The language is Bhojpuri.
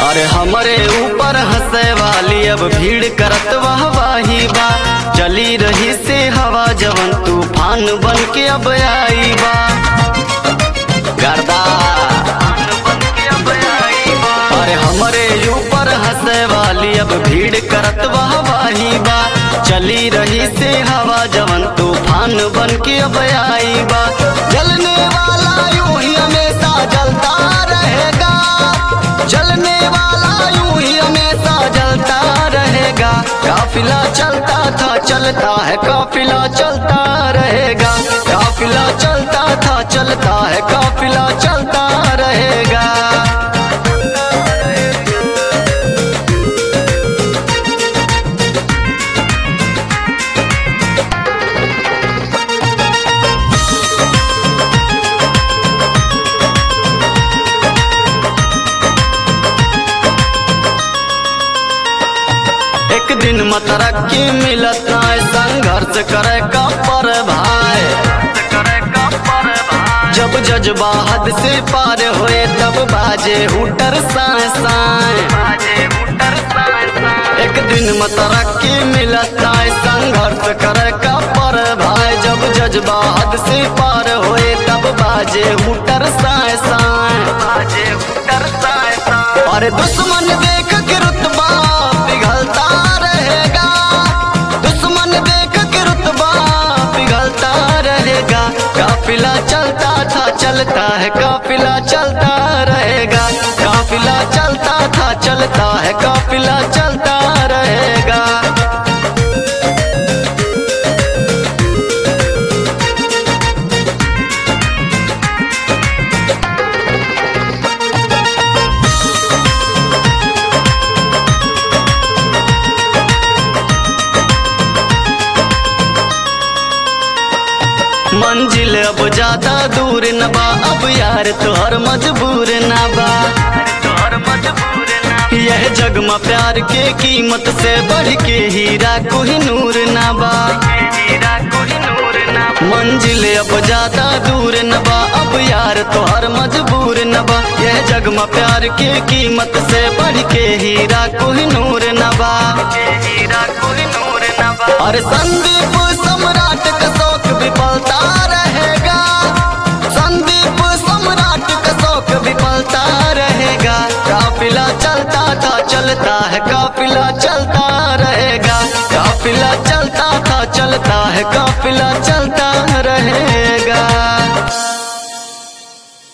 अरे हमरे ऊपर हंसे वाली अब भीड़ करत वाह वाही बा चली रही से हवा जवन तूफान बन के अब आई बा गर्दा अरे हमरे ऊपर हंसे वाली अब भीड़ करत वाह वाही बा चली रही से हवा जवन तूफान बन के अब आई बा जलने वाला यूं ही हमेशा जलता रहेगा जलने वाला यूं ही हमेशा जलता रहेगा काफिला चलता था चलता है काफिला चलता रहेगा काफिला चलता था चलता है काफिला चलता रहेगा एक दिन मतरक्की मिलत नाय संघर्ष करे का पर भाई जब जज्बा हद से पार होए तब बाजे हुटर साए साए एक दिन मतरक्की मिलत नाय संघर्ष करे का पर भाई जब जज्बा हद से पार होए तब बाजे हुटर साए साए अरे दुश्मन देख के रुतबा पिघलता रहेगा दुश्मन देख के रुतबा पिघलता रहेगा काफिला चलता था चलता है काफिला चलता रहेगा काफिला चलता था चलता है काफिला चलता रहेगा मंजिल अब ज्यादा दूर न बा अब यार तोहर मजबूर न बा यह जग में प्यार के कीमत से बढ़ के हीरा कोही नूर न बा मंजिल अब ज्यादा दूर न बा अब यार तोहर मजबूर न बा यह जग में प्यार के कीमत से बढ़ के हीरा कोही नूर न बा अरे संदीप सम्राट का शौक विफलता रहेगा संदीप सम्राट का शौक विफलता रहेगा काफिला चलता था चलता है काफिला चलता रहेगा काफिला चलता था चलता है काफिला चलता रहेगा